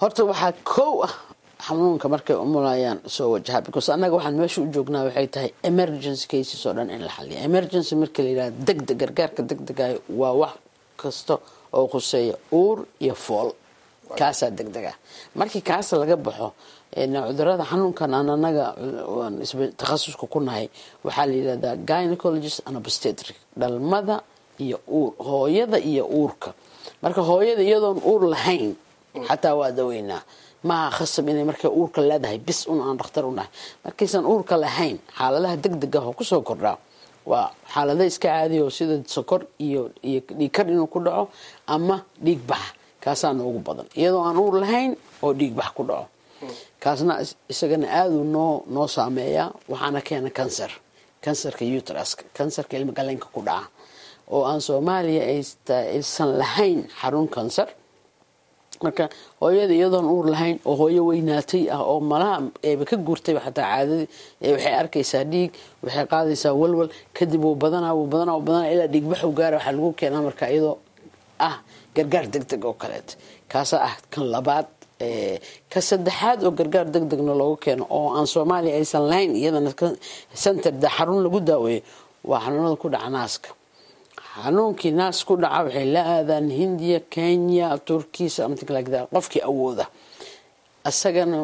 horta waxaa kow ah xanuunka markay umulayaan soo wajaha because annaga waxaan meesha u joognaa waxay tahay emergency cases oo dhan in la xaliya emergency marka la yidhaha degdeg gargaarka degdegayo waa wax kasta oo khuseeya uur iyo fool kaasaa degdeg ah markii kaas laga baxo cudurada xanuunkan aan anaga takhasuska ku nahay waxaa la yidhahdaa gynecologist and obstetric dhalmada iyo uur hooyada iyo uurka marka hooyada iyadoon uur lahayn xataa waa daweynaa maaha khasab inay markay uurka leedahay bis un aan dhakhtar u nahay markaysan uurka lahayn xaaladaha degdeg ah oo kusoo kordhaa waa xaalada iska caadiya oo sida sokor iyo iyo dhiigkar inuu ku dhaco ama dhiig bax kaasaa noogu badan iyadoo aan uur lahayn oo dhiig bax ku dhaco kaasna isagana aaduu noo noo saameeyaa waxaana keena cancer cancerka utraska cancerka ilma galeenka ku dhaca oo aan soomaaliya aysan lahayn xarun cancer marka hooyada iyadoon uur lahayn oo hooyo weynaatay ah oo malaha eeba ka guurtayba xataa caadadii waxay arkaysaa dhiig waxay qaadaysaa walwal kadib wuu badanaa wuu badanaa wuu badanaa ilaa dhiigbaxu gaara waxaa lagu keenaa marka iyadoo ah gargaar deg deg oo kaleet kaasaa ah kan labaad ka saddexaad oo gargaar deg degna loogu keeno oo aan soomaaliya aysan lahayn iyadana center xarun lagu daaweeyo waa xanuunada ku dhaca naaska xanuunkii naas ku dhaca waxay la aadaan hindiya kenya turkiya something like that qofkii awooda isagana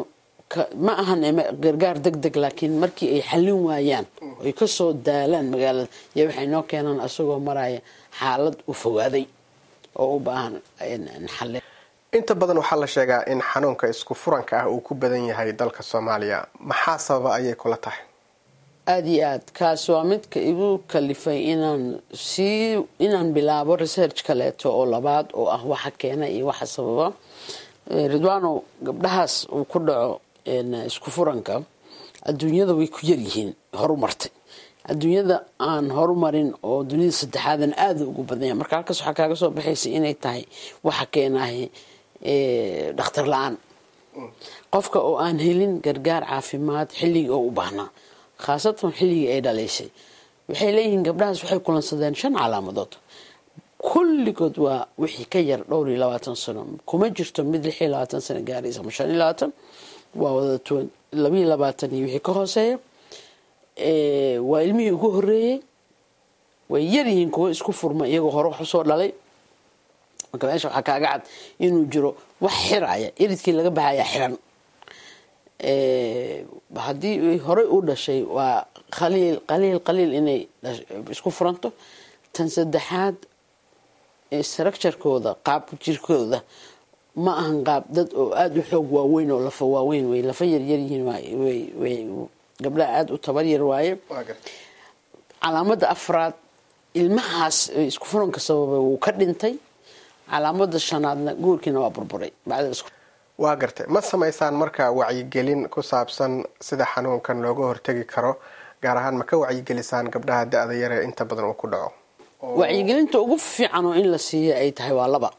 ma ahan gargaar deg deg laakiin markii ay xallin waayaan ay kasoo daalaan magaalada iyo waxay noo keenaan isagoo maraya xaalad u fogaaday oo u baahan xallin inta badan waxaa la sheegaa in xanuunka isku furanka ah uu ku badan yahay dalka soomaaliya maxaa sababa ayay kula tahay aada iyo aad kaas waa midka igu kalifay inaan sii inaan bilaabo research kaleeto oo labaad oo ah waxa keena iyo waxa sababa ridwano gabdhahaas uu ku dhaco isku furanka adduunyada way ku yaryihiin horumartay adduunyada aan horumarin oo dunida saddexaadan aada ugu badanya marka halkaas waxaa kaaga soo baxaysa inay tahay waxa keenahay dhakhtar la-aan qofka oo aan helin gargaar caafimaad xilligii oo u baahnaa khaasatan xilligii ay dhalaysay waxay leeyihiin gabdhahaas waxay kulansadeen shan calaamadood kulligood waa wixii ka yar dhowr iyo labaatan sano kuma jirto mid lix iyo labaatan sano gaaraysa ama shan iyo labaatan waa wada labiiyo labaatan iyo wixii ka hooseeya waa ilmihii ugu horeeyey way yaryihiin kuwo isku furma iyagoo hore wax usoo dhalay marka meesha waxaa kaaga cad inuu jiro wax xiraya iridkii laga baxaya xiran haddii horey u dhashay waa qaliil qaliil qaliil inay isku furanto tan saddexaad structurekooda qaab jirkooda ma ahan qaab dad oo aada u xoog waaweyn oo lafa waaweyn way lafa yaryaryihiin way gabdhaha aada u tabar yar waaye calaamada afraad ilmahaas isku furanka sababay wuu ka dhintay calaamada shanaadna guurkiina waa burburay waa gartay ma samaysaan marka wacyigelin ku saabsan sida xanuunkan looga hortegi karo gaar ahaan ma ka wacyigelisaan gabdhaha da-da yaree inta badan uu ku dhaco wacyigelinta ugu fiican oo in la siiya ay tahay waa laba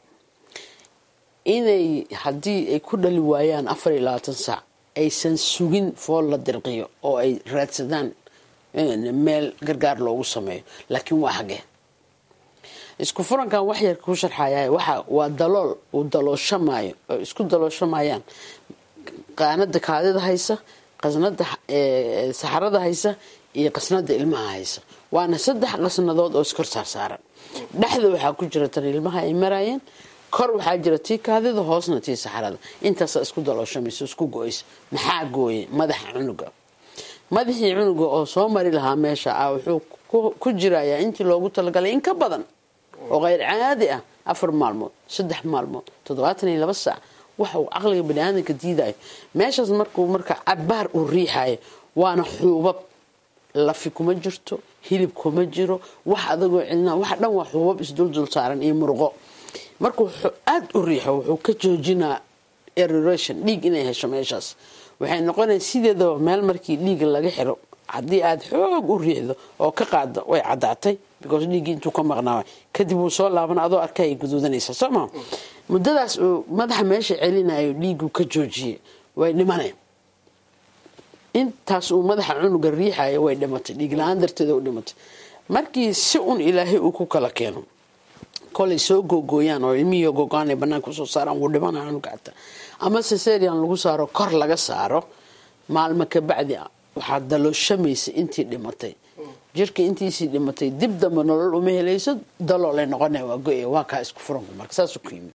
inay haddii ay ku dhali waayaan afar iyo labaatan saac aysan sugin fool la dirqiyo oo ay raadsadaan meel gargaar loogu sameeyo laakiin waa hagee isku furankan wax yar kuu sharxaya waxa waa dalool uu dalooshamaayo oo isku dalooshamayaan qaanada kaadida haysa qasnada saxarada haysa iyo qasnada ilmaha haysa waana saddex qasnadood oo iskor saarsaaran dhexda waxaa ku jira tan ilmaha ay marayeen kor waxaa jira tii kaadida hoosna tii saxarada intaasa isku dalooshamaysa isku go-aysa maxaa gooyay madaxa cunuga madaxii cunuga oo soo mari lahaa meesha ah wuxuu ku jirayaa intii loogu talagalay in ka badan oo keyr caadi ah afar maalmood saddex maalmood toddobaatan iyo laba saac waxa uu caqliga baniaadanka diidayo meeshaas markuu marka cabaar uu riixayo waana xuubab lafi kuma jirto hilib kuma jiro wax adagoo celina waxa dhan waa xuubab isduldul saaran iyo murqo markuu aada u riixo wuxuu ka joojinaa eroration dhiig inay hesho meeshaas waxay noqonaya sideedaba meel markii dhiiga laga xiro haddii aada xoog u riixdo oo ka qaado way caddaatay because dhiiggii intuu ka maqnaa kadib wuu soo laaban adoo arkay ay guduudanaysa soo maa muddadaas uu madaxa meesha celinayo dhiigu ka joojiyey way dhimaneen intaas uu madaxa cunuga riixayo way dhimatay dhiig la-aan darteeda u dhimatay markii si un ilaahay uu ku kala keeno kolay soo googooyaan oo ilmihii gogo-aan ay banaanka usoo saaraan wuu dhimanaya cunuga xataa ama cesarian lagu saaro kor laga saaro maalmo ka bacdi waxaa dalooshamaysa intii dhimatay jirka intiisii dhimatay dib damba nolol uma helayso daloolay noqona waa go-e waa kaa isku furanku marka saasuu ku yimid